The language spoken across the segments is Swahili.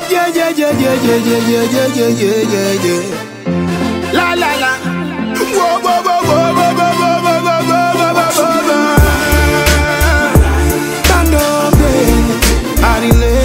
Yeah, yeah, yeah, yeah, yeah, yeah, yeah, yeah, yeah, yeah, yeah. La la la. Whoa, whoa, whoa, whoa, whoa, whoa, whoa, whoa, whoa, whoa, whoa, whoa, whoa. Candombe, Arile.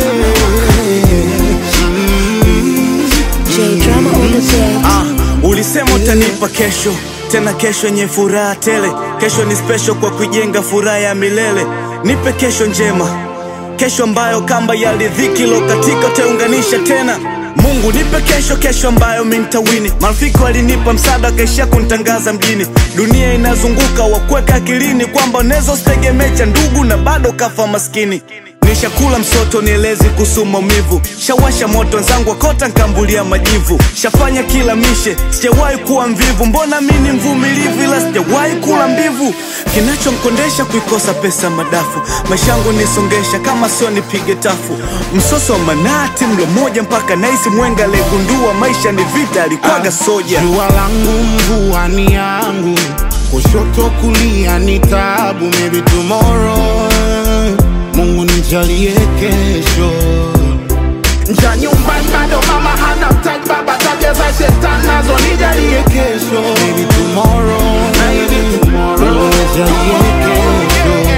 J drama on the deck. Ah, ulisema utanipa kesho tena kesho yenye furaha tele kesho ni special kwa kujenga furaha ya milele nipe kesho njema kesho ambayo kamba ya ridhiki lokatika utaunganisha tena mungu nipe kesho kesho ambayo mintawini marafiki walinipa msaada wakaishia kunitangaza mjini dunia inazunguka wakuweka akilini kwamba unaweza usitegemee cha ndugu na bado kafa maskini nishakula msoto nielezi kuhusu maumivu shawasha moto wenzangu wakota nkambulia majivu shafanya kila mishe sijawahi kuwa mvivu mbona mi ni mvumilivu ila sijawahi kula mbivu kinachomkondesha kuikosa pesa madafu maisha yangu nisongesha kama sio nipige tafu msoso wa manati mlo moja mpaka naisi mwenga alegundua maisha ni vita alikwaga soja Jua langu mvua ni yangu, kushoto kulia ni tabu. Maybe tomorrow, Mungu nijalie kesho. Nja nyumbani bado mama hana mtaji, baba tabia za shetani nazo nijalie kesho. Maybe tomorrow, maybe tomorrow, Mungu nijalie kesho.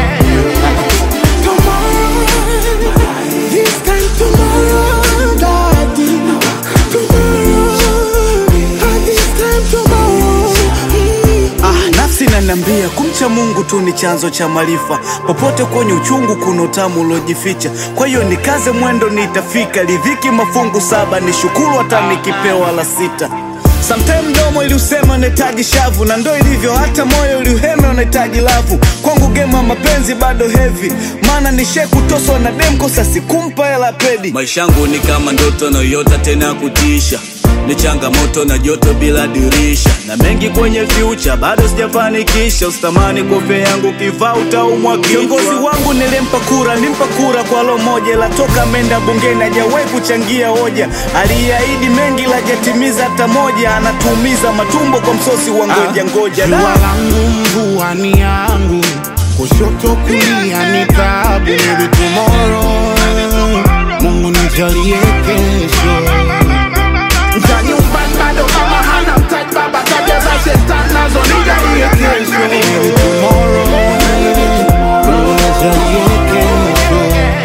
This time tomorrow, daddy. Tomorrow, this time tomorrow. Ah, nafsi inaniambia kumcha Mungu tu ni chanzo cha maarifa. Popote kwenye uchungu kuna utamu uliojificha. Kwa hiyo nikaze mwendo, nitafika. Ridhiki mafungu saba, ni shukuru hata nikipewa la sita. Sometime mdomo iliusema unahitaji shavu, na ndo ilivyo, hata moyo uliuhema unahitaji lavu. Kwangu game ya mapenzi bado heavy, maana nishe kutoswa na dem, kosa sikumpa hela pedi. Maisha yangu ni kama ndoto nayota tena kutisha, ni changamoto na joto bila dirisha, na mengi kwenye future bado sijafanikisha. Usitamani kofia yangu kivaa utaumwa Kiongozi kichwa. wangu nilimpa kura, nilimpa kura kwa lo moja, la toka menda bungeni hajawahi kuchangia hoja. Aliahidi mengi la jatimiza hata moja, anatuumiza matumbo kwa msosi wa ngoja ngoja. Jua Da. langu mvua ni yangu, kushoto kulia ni tabu. Maybe tomorrow, Mungu nijalie kesho. Nja nyumbani bado mama hana mtaji, baba tabia za shetani nazo nijalie kesho. Maybe tomorrow, Mungu nijalie kesho.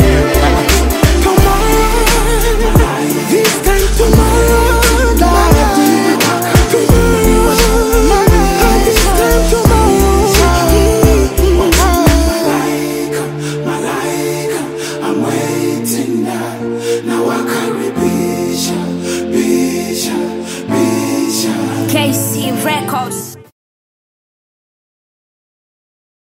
This time tomorrow, daddy. Tomorrow, this time tomorrow. KC Records.